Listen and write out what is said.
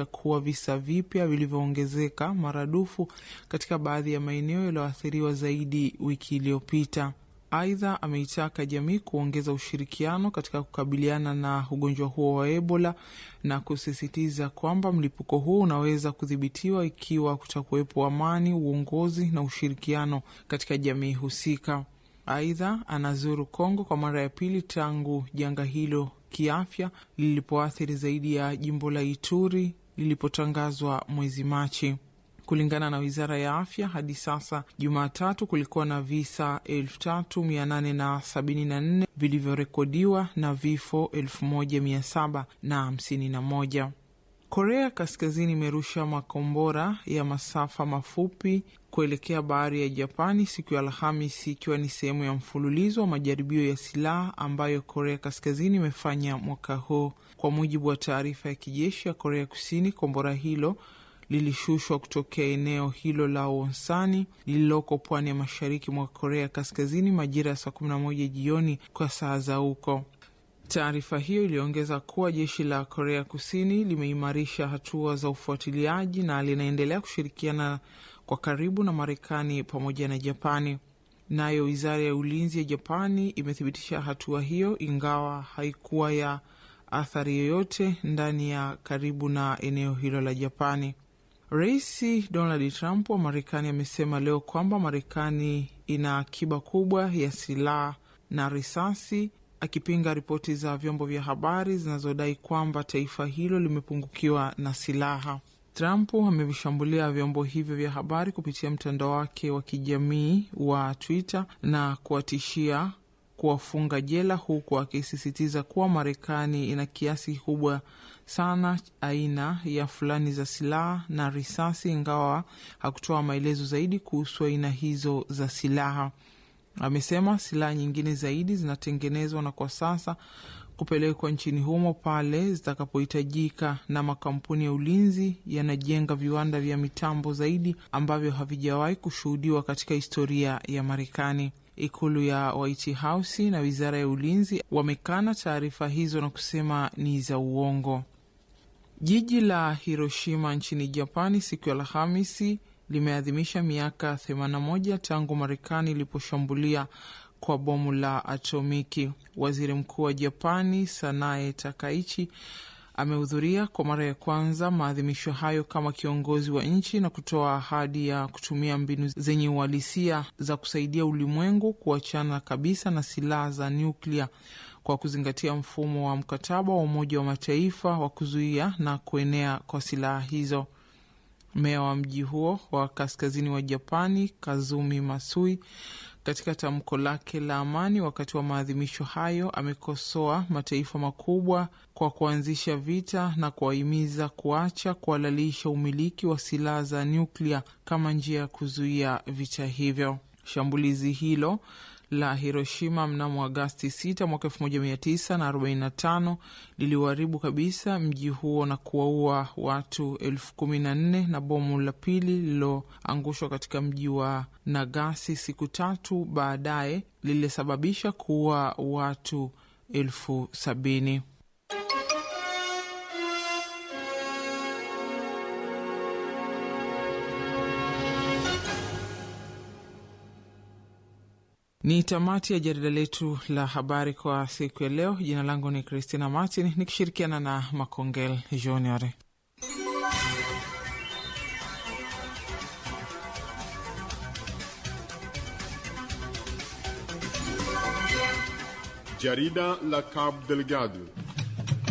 kuwa visa vipya vilivyoongezeka maradufu katika baadhi ya maeneo yaliyoathiriwa zaidi wiki iliyopita. Aidha, ameitaka jamii kuongeza ushirikiano katika kukabiliana na ugonjwa huo wa Ebola na kusisitiza kwamba mlipuko huo unaweza kudhibitiwa ikiwa kutakuwepo amani, uongozi na ushirikiano katika jamii husika. Aidha, anazuru Kongo kwa mara ya pili tangu janga hilo kiafya lilipoathiri zaidi ya jimbo la Ituri lilipotangazwa mwezi Machi. Kulingana na wizara ya afya, hadi sasa Jumatatu kulikuwa na visa 3874 vilivyorekodiwa na vifo 1751. Korea Kaskazini imerusha makombora ya masafa mafupi kuelekea bahari ya Japani siku ya Alhamisi, ikiwa ni sehemu ya mfululizo wa majaribio ya silaha ambayo Korea Kaskazini imefanya mwaka huu. Kwa mujibu wa taarifa ya kijeshi ya Korea Kusini, kombora hilo lilishushwa kutokea eneo hilo la Wonsani lililoko pwani ya mashariki mwa Korea Kaskazini majira ya saa 11 jioni kwa saa za huko. Taarifa hiyo iliongeza kuwa jeshi la Korea Kusini limeimarisha hatua za ufuatiliaji na linaendelea kushirikiana kwa karibu na Marekani pamoja na Japani. Nayo wizara ya ulinzi ya Japani imethibitisha hatua hiyo, ingawa haikuwa ya athari yoyote ndani ya karibu na eneo hilo la Japani. Rais Donald Trump wa Marekani amesema leo kwamba Marekani ina akiba kubwa ya silaha na risasi, akipinga ripoti za vyombo vya habari zinazodai kwamba taifa hilo limepungukiwa na silaha. Trump amevishambulia vyombo hivyo vya habari kupitia mtandao wake wa kijamii wa Twitter na kuwatishia kuwafunga jela, huku akisisitiza kuwa Marekani ina kiasi kikubwa sana aina ya fulani za silaha na risasi, ingawa hakutoa maelezo zaidi kuhusu aina hizo za silaha. Amesema silaha nyingine zaidi zinatengenezwa na kwa sasa kupelekwa nchini humo pale zitakapohitajika, na makampuni ya ulinzi yanajenga viwanda vya mitambo zaidi ambavyo havijawahi kushuhudiwa katika historia ya Marekani. Ikulu ya White House na wizara ya ulinzi wamekana taarifa hizo na kusema ni za uongo. Jiji la Hiroshima nchini Japani siku ya Alhamisi limeadhimisha miaka 81 tangu Marekani iliposhambulia kwa bomu la atomiki. Waziri mkuu wa Japani Sanae Takaichi amehudhuria kwa mara ya kwanza maadhimisho hayo kama kiongozi wa nchi na kutoa ahadi ya kutumia mbinu zenye uhalisia za kusaidia ulimwengu kuachana kabisa na silaha za nyuklia kwa kuzingatia mfumo wa mkataba wa Umoja wa Mataifa wa kuzuia na kuenea kwa silaha hizo. Meya wa mji huo wa kaskazini wa Japani Kazumi Masui katika tamko lake la amani wakati wa maadhimisho hayo amekosoa mataifa makubwa kwa kuanzisha vita na kuwahimiza kuacha kuhalalisha umiliki wa silaha za nyuklia kama njia ya kuzuia vita hivyo. Shambulizi hilo la Hiroshima mnamo Agasti 6 mwaka 1945 liliuharibu kabisa mji huo na kuwaua watu elfu kumi na nne na bomu la pili lililoangushwa katika mji wa Nagasi siku tatu baadaye lilisababisha kuua watu elfu sabini. Ni tamati ya jarida letu la habari kwa siku ya leo. Jina langu ni Christina Martin nikishirikiana na Makongel Junior. Jarida la Cabo Delgado